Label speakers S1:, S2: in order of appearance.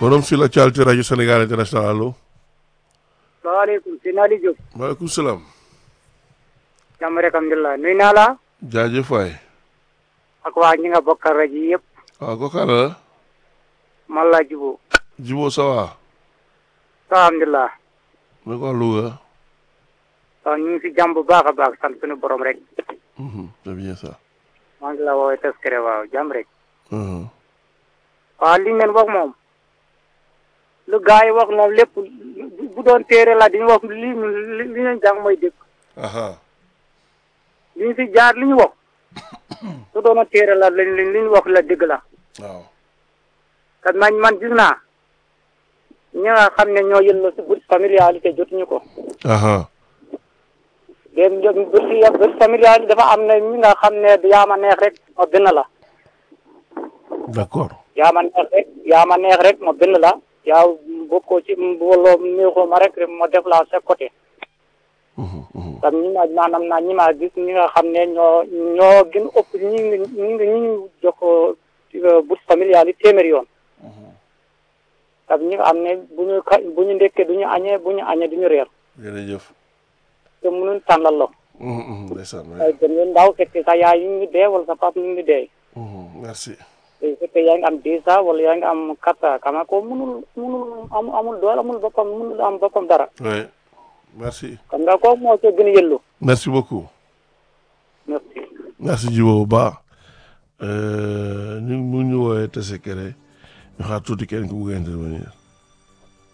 S1: forum sur l'actualité rajo Sénégal international allo.
S2: salaamaaleykum si Nali Diop.
S1: maaleykum salaam.
S2: jàmm rek alhamdulilah nuyu naa la.
S1: jaajëf waay.
S2: ak waa ñi nga bokkal rajo yi yëpp.
S1: waaw kooku àll la.
S2: man laa jubóo.
S1: Jibo ça va.
S2: alhamdulilah.
S1: mu ko Louga.
S2: waaw ñu ngi si jàmm bu baax a baax sant suñu borom rek.
S1: Mhm, c'est bien ça.
S2: maa ngi la woowee Teskere waaw jàmm rek.
S1: Mhm.
S2: waaw li ngeen wax moom. lu gars yi wax moom lépp bu doon téere la dañu wax li li li ñu jàng mooy dëgg.
S1: aha
S2: li ñu si jaar li ñu wax. su doon téere la li li ñu wax la dëgg la.
S1: waaw.
S2: kat man man gis naa. ñi nga xam ne ñoo yëllo si bourse familialité jotuñu ko.
S1: aha
S2: dem dem bourse bourse familiale dafa am na ñi nga xam ne yaa ma neex rek ma bind la.
S1: d'accord.
S2: yaa ma neex rek yaa ma neex rek ma bind la. yaa bokkoo ci wala neexoo ma rek ma def la sa côté.
S1: Mhm, mhm.
S2: tam ñi ma maanaam naa ñi ma gis ñi nga xam ne ñoo ñoo gën ëpp ñi ngi ñi ngi ñi ngi jox ko bourse familiale yi téeméer yoon. tam ñi nga xam ne bu ñu ka bu ñu ndekkee du ñu añee bu ñu añee du ñu reer.
S1: jërëjëf.
S2: te mënuñ tànnal la.
S1: Mhm, mhm, ndeysaan waay.
S2: ay gën yu ndaw fekk sa yaay ñu ngi dee wala sa papa ñu ngi dee.
S1: Mhm, merci.
S2: te fekkee yaa ngi am dix ans wala yaa ngi am quatre ans kama ko mënul mënul am amul doole amul boppam mënul am boppam dara.
S1: oui merci.
S2: kon nga kooku moo cee gën a yëllu.
S1: merci beaucoup.
S2: merci.
S1: merci Jibo bu baax. ñu mu ñu woowee Tessékéré ñu xaar tuuti kenn ku bugg a intervenir.